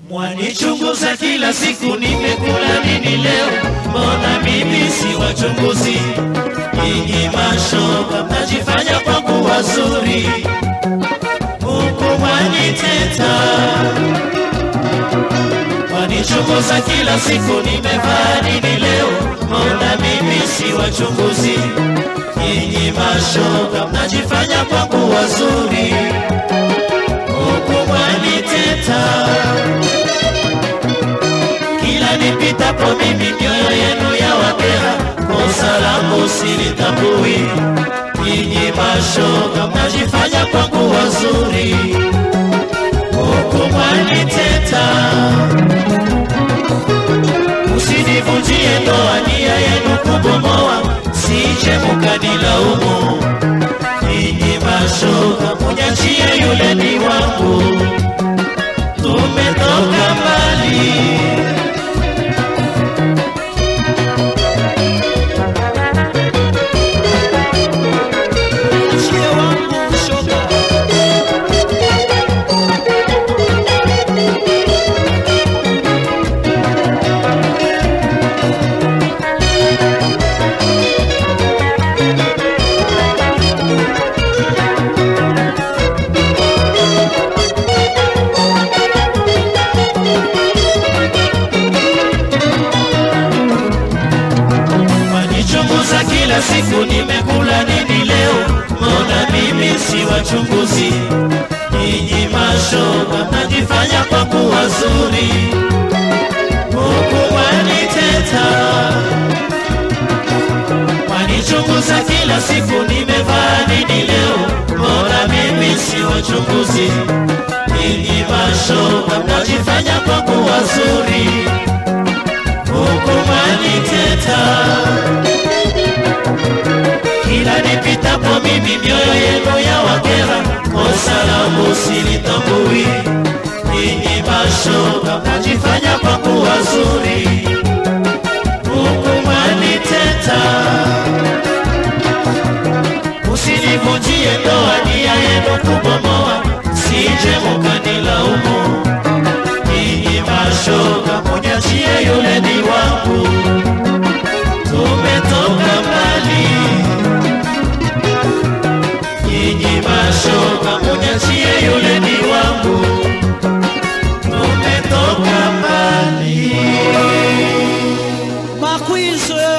Mwanichunguza kila siku, nimekula nini leo? Mbona mimi si wachunguzi? Nyinyi mashoga mnajifanya kwangu wazuri, huku mwaniteta. Mwanichunguza kila siku, nimevaa nini leo? Mbona mimi si wachunguzi? Nyinyi mashoga mnajifanya kwangu wazuri, huku mwaniteta kila nipitapo mimi mioyo yenu ya wakera, kosa langu silitambui. Nyinyi mashoga mnajifanya kwangu wazuri, huku mwaniteta. Usinivunjie ndoa, nia yenu kubomoa, sije mukanilaumu. Nyinyi mashoga munyachie yule ni wangu, tumetoka mbali. Achie wangu shoga. Wanichunguza kila siku, nimekula nini leo? Mbona mimi si wachunguzi? Nyinyi mashoga mnajifanya kwangu wazuri, huku waniteta. Wanichunguza kila siku, nimevaa nini leo? Mbona mimi si wachunguzi? Nyinyi mashoga mnajifanya kwangu wazuri, huku waniteta kila nipitapo mimi mioyo yenu ya wakera, kosa langu silitambui. Nyinyi mashoga mnajifanya kwangu wazuri, huku mwaniteta. Usinivunjie ndoa, nia yenu kubomoa, sije mukanilaumu. Nyinyi mashoga munyachie yule ni wangu, tumetoka mbali nyinyi mashoga munyachie yule ni wangu, tumetoka mbali. Makwizwe,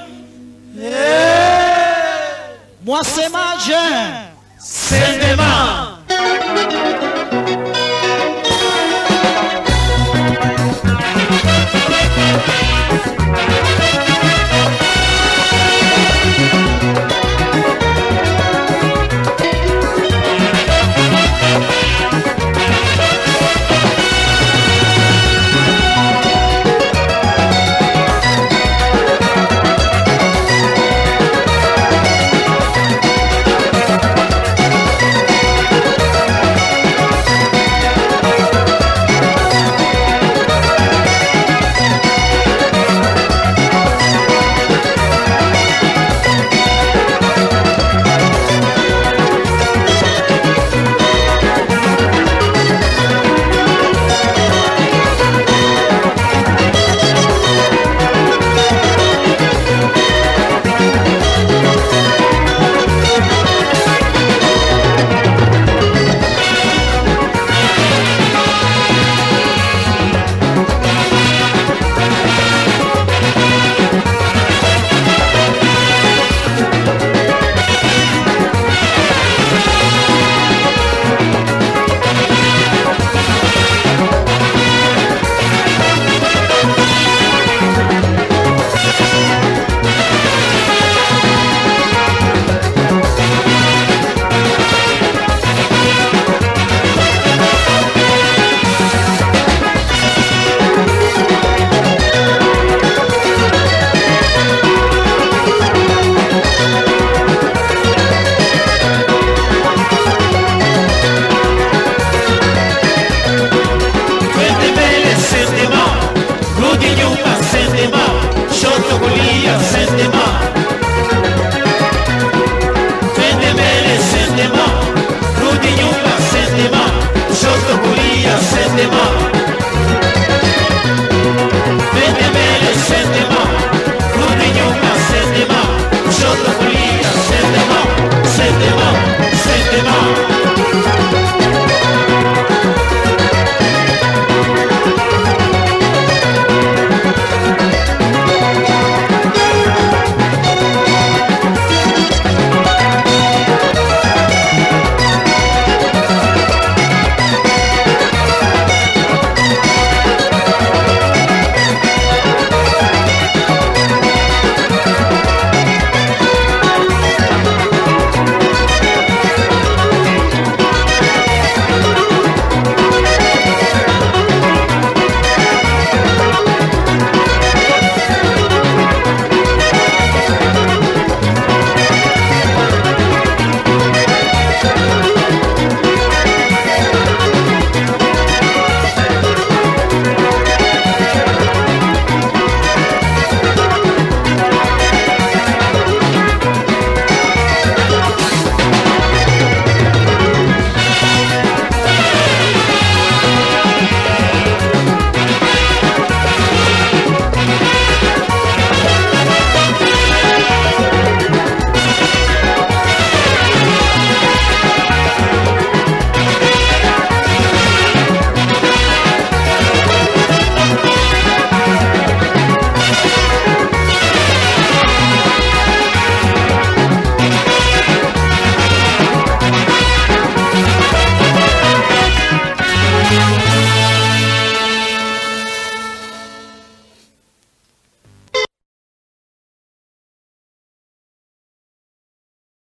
mwasemaje? Sendema